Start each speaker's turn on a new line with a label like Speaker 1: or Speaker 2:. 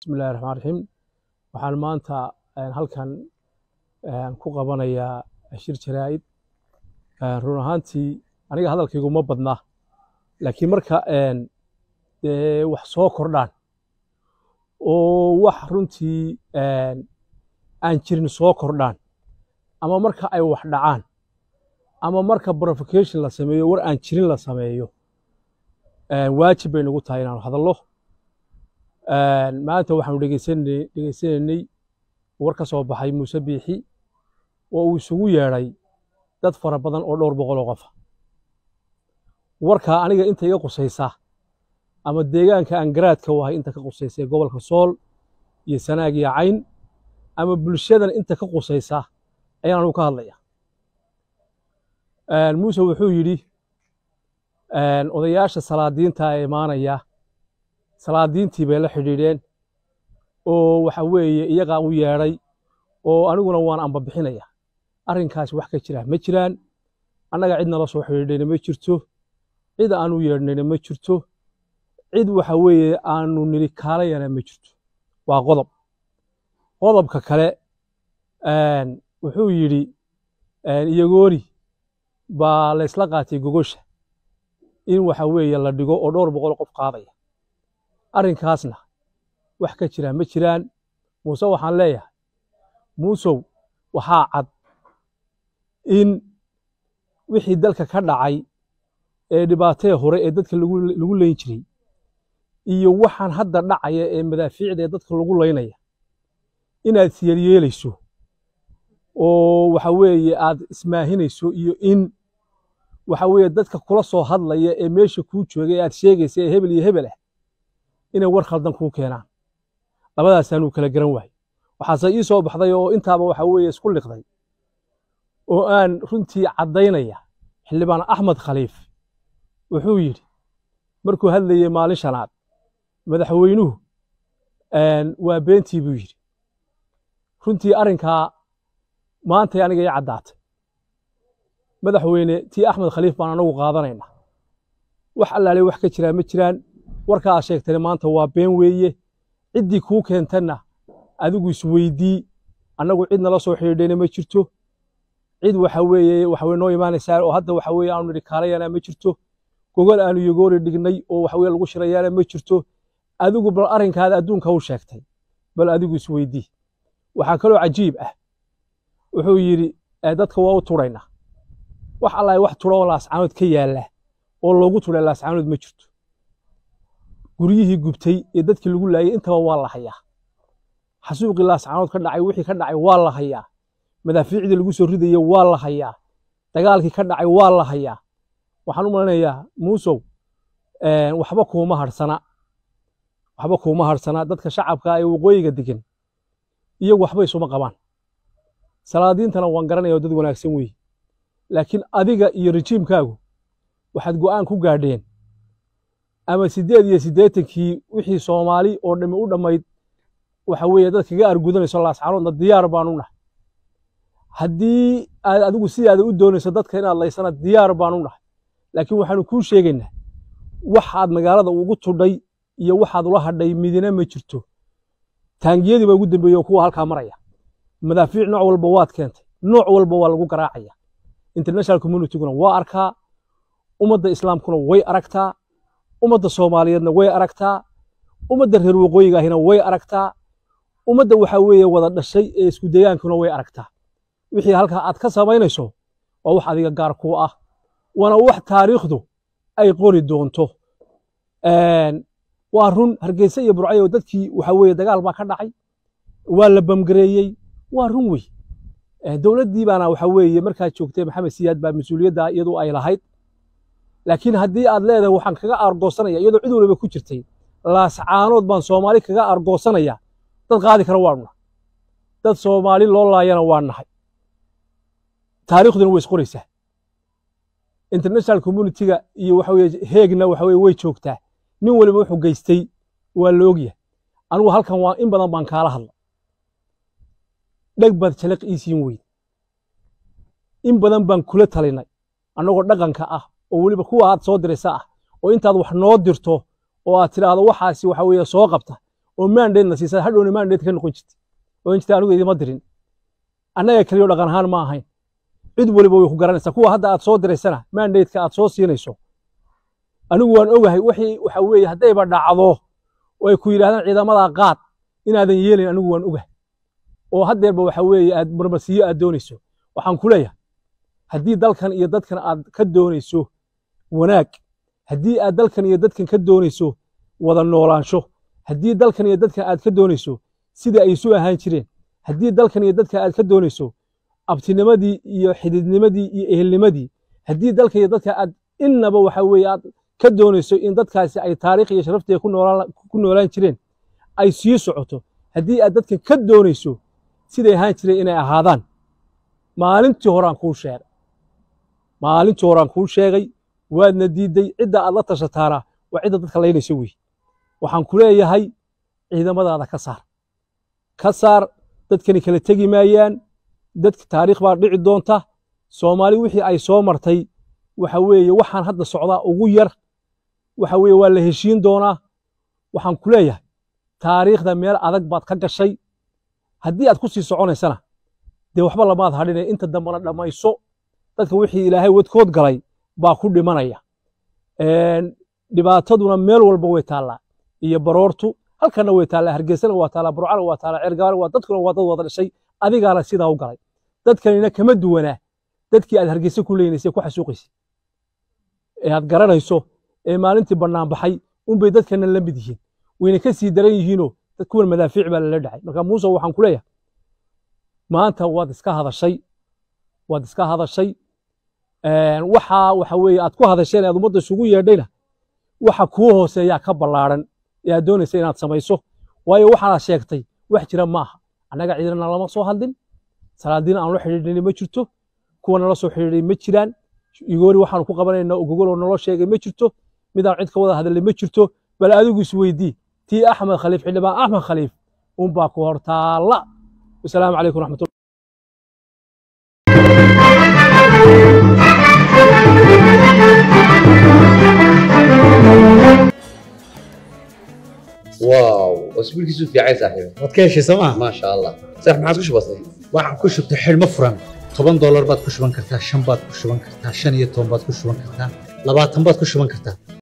Speaker 1: bismillahi raxmaan raxiim waxaan maanta halkan ku qabanayaa shir jaraa'id run ahaantii aniga hadalkaygu ma badna laakiin marka dee wax soo kordhaan oo wax runtii aan jirin soo kordhaan ama marka ay wax dhacaan ama marka provocation la sameeyo war aan jirin la sameeyo waajib bay nagu tahay inaanu hadallo maanta waxaanu dhegeysanaynay war ka soo baxay muuse biixi oo uu isugu yeedhay dad fara badan oo dhowr boqol oo qofa warkaa aniga inta iga qusaysa ama deegaanka aan garaadka u ahay inta ka qusaysa ee gobolka sool iyo sanaag iyo cayn ama bulshadan inta ka qusaysa ayaan anugu ka hadlaya muuse wuxuu yidhi odayaasha salaadiinta ee imaanaya salaadiintii bay la xidhiidheen oo waxa weeye iyagaa u yeedhay oo aniguna waan ambabixinaya arrinkaas wax ka jira ma jiraan annaga cid nala soo xidhiidhayna ma jirto cid aan u yeedhnayna ma jirto cid waxa weeye aanu niri kaalayana ma jirto waa qodob qodobka kale wuxuu yidhi iyagooni baa laysla qaatay gogosha in waxa weeye la dhigo oo dhowr boqol qof qaadaya arrinkaasna wax ka jira ma jiraan muuse waxaan leeyahay muusow waxaa cad in wixii dalka ka dhacay ee dhibaatee hore ee dadka lagu layn jiray iyo waxaan hadda dhacaya ee madaafiicda ee dadka lagu laynaya inaad siyaryeelayso oo waxa weeye aad ismaahinayso iyo in waxa weeye dadka kula soo hadlaya ee meesha kuu jooga ee aad sheegaysa ee hebel iyo hebel ah inay war khaldan kuu keenaan labadaasaanuu kala garan waayey waxaase ii soo baxday oo intaaba waxa weeye isku liqday oo aan runtii caddaynaya xildhibaan axmed khaliif wuxuu yidhi markuu hadlayey maalin shanaad madaxweynuhu waa beentii buu yidhi runtii arrinkaa maantay aniga ii caddaatay madaxweyne tii axmed khaliif baan anagu qaadanaynaa wax allaale wax ka jiraa ma jiraan warka aad sheegtayna maanta waa been weeye ciddii kuu keentanna adigu isweydii annagu cid nala soo xidhiidhayna ma jirto cid waxa weeye waxaweye noo imaanaysaa oo hadda waxa weeye aanu nidhi kaalayana ma jirto gogol aanu yogoori dhignay oo waxa weye lagu shirayaana ma jirto adigu bal arrinkaada adduunka u sheegtay bal adigu isweydii waxaa kaloo cajiib ah wuxuu yidhi dadka waa u turaynaa wax allahi wax tura oo laascaanood ka yaalla oo loogu turay laascaanood ma jirto guryihii gubtay ee dadkii lagu laayay intaba waa la hayaa xasuuqii laascaanood ka dhacay wixii ka dhacay waa la hayaa madaafiicdii lagu soo ridayey waa la hayaa dagaalkii ka dhacay waa la hayaa waxaan u malinayaa muusow waxba kuuma harsana waxba kuuma harsana dadka shacabka ee waqooyiga degan iyagu waxba isuma qabaan salaadiintana waan garanaya oo dad wanaagsan weeye laakiin adiga iyo rejiimkaagu waxaad go'aan ku gaadheen ama siddeed iyo siddeetankii wixii soomaali oo dhammi u dhammayd waxa weeye dad kaga argudanayso laascaanoodna diyaar baanu nahay haddii aad adigu sidaada u doonayso dadka inaad laysana diyaar baanu nahay laakiin waxaanu kuu sheegaynaa waxaad magaalada ugu tudhay iyo waxaad ula hadhay midina ma jirto taangiyadii baa ugu dambeeyey oo kuwa halkaa maraya madaafiic nooc walba waad keentay nooc walba waa lagu garaacaya international communityguna waa arkaa ummadda islaamkuna way aragtaa ummadda soomaaliyeedna way aragtaa ummadda reer waqooyiga ahina way aragtaa ummadda waxa weeye wada dhashay ee isku degaankuna way aragtaa wixii halkaa aad ka samaynayso waa wax adiga gaar kuu ah waana wax taariikhdu ay qori doonto waa run hargeysa iyo burcayo dadkii waxa weeye dagaal baa ka dhacay waa la bamgareeyey waa run wey dowladdii baana waxa weeye markaad joogtay maxamed siyaad baa mas-uuliyadda iyadu ay lahayd laakiin haddii aad leedahay waxaan kaga aargoosanaya iyadoo cid waliba ku jirtay laascaanood baan soomaali kaga aargoosanaya dad qaadi kara waanu nahay dad soomaali loo laayana waa nahay taariikhduna way isqoraysaa international communityga iyo waxa weye heegna waxa weye way joogtaa nin waliba wuxuu geystay waa la ogyahay anigu halkan waa in badan baan kaala hadla dheg baad jaliq iisiin weyd in badan baan kula talinay annagoo dhaqanka ah oo weliba kuwa aad soo diraysa ah oo intaad wax noo dirto oo aad tidhaahdo waxaasi waxa weeye soo qabta oo mandate-na siisa hadhowna mandate ka noqon jirtay oo in jirta anigu idima dirin annaga keliyo dhaqan ahaan ma ahayn cid waliba way ku garanaysaa kuwa hadda aad soo diraysana mandate-ka aad soo siinayso anigu waan ogahay wixii waxa weeye haddayba dhacdo oo ay ku yidhahdaan ciidamada qaad inaadan yeelin anigu waan ogahay oo haddeerba waxa weeye aad marmarsiyo aad doonayso waxaan ku leeyahay haddii dalkan iyo dadkan aad ka doonayso wanaag haddii aad dalkan iyo dadkan ka doonayso wada noolaansho haddii dalkan iyo dadkan aad ka doonayso sidai ay isu ahaan jireen haddii dalkan iyo dadkan aad ka doonayso abtinimadii iyo xididnimadii iyo ehelnimadii haddii dalkan iyo dadkan aad innaba waxa weeye aad ka doonayso in dadkaasi ay taariikh iyo sharafteeda ku noolaan ku noolaan jireen ay sii socoto haddii aad dadkan ka doonayso siday ahaan jireen inay ahaadaan maalintii horaan kuu sheegay maalintii horaan kuu sheegay waadna diidday cidda aad la tashataana waa cidda dadka laynayso wey waxaan ku leeyahay ciidamadaada ka saar ka saar dadkani kala tegi maayaan dadka taariikh baa dhici doonta soomaali wixii ay soo martay waxa weeye waxaan hadda socdaa ugu yar waxa weeye waa la heshiin doonaa waxaan ku leeyahay taariikhda meel adag baad ka gashay haddii aad ku sii soconaysana dee waxba lamaad hadhine inta dambana dhammayso dadka wixii ilaahay wadkood galay baa ku dhimanaya dhibaataduna meel walba way taallaa iyo baroortu halkana way taallaa hargeysana waa taallaa burcana waa taallaa ceergaana waa dadkuna waa dad wada dhashay adigaana sidaa u galay dadkanina kama duwanaa dadkii aad hargeysa ku leynaysay ku xasuuqaysay ee aad garanayso ee maalintii bannaan baxay unbay dadkana la mid yihiin wayna ka sii daran yihiinoo dad kuwan madaafiic baa lala dhacay marka muuse waxaan ku leeyahay maanta waad iska hadashay waad iska hadashay waxa waxa weeye aad ku hadasheen aad ummadda isugu yeedhayna waxa kuu hooseeyaa ka ballaaran ee aad doonaysa inaad samayso waayo waxaanaad sheegtay wax jira ma aha annaga ciidana lama soo hadlin salaadiin aan la xidhiidhnay ma jirto kuwa nala soo xidhiidhay ma jiraan igoori waxaanu ku qabanaynaa ogogoloo naloo sheegay ma jirto midaan cid ka wada hadlay ma jirto bal adigu isweydii tii axmed khaliif xildhibaan axmed khaliif unbaa ku hortaalla wasalaamu calaykum raxmatullah
Speaker 2: واو اسبوعك في عايز صاحبي
Speaker 3: waad ka heshay sooma
Speaker 2: ما شاء الله صح ما عادش بسيط
Speaker 3: waxaan ku shubtay xidhmo furan toban doolar baad ku shuban kartaa shan baad ku shuban kartaa shan iyo toban baad ku shuban kartaa labaatan baad ku shuban kartaa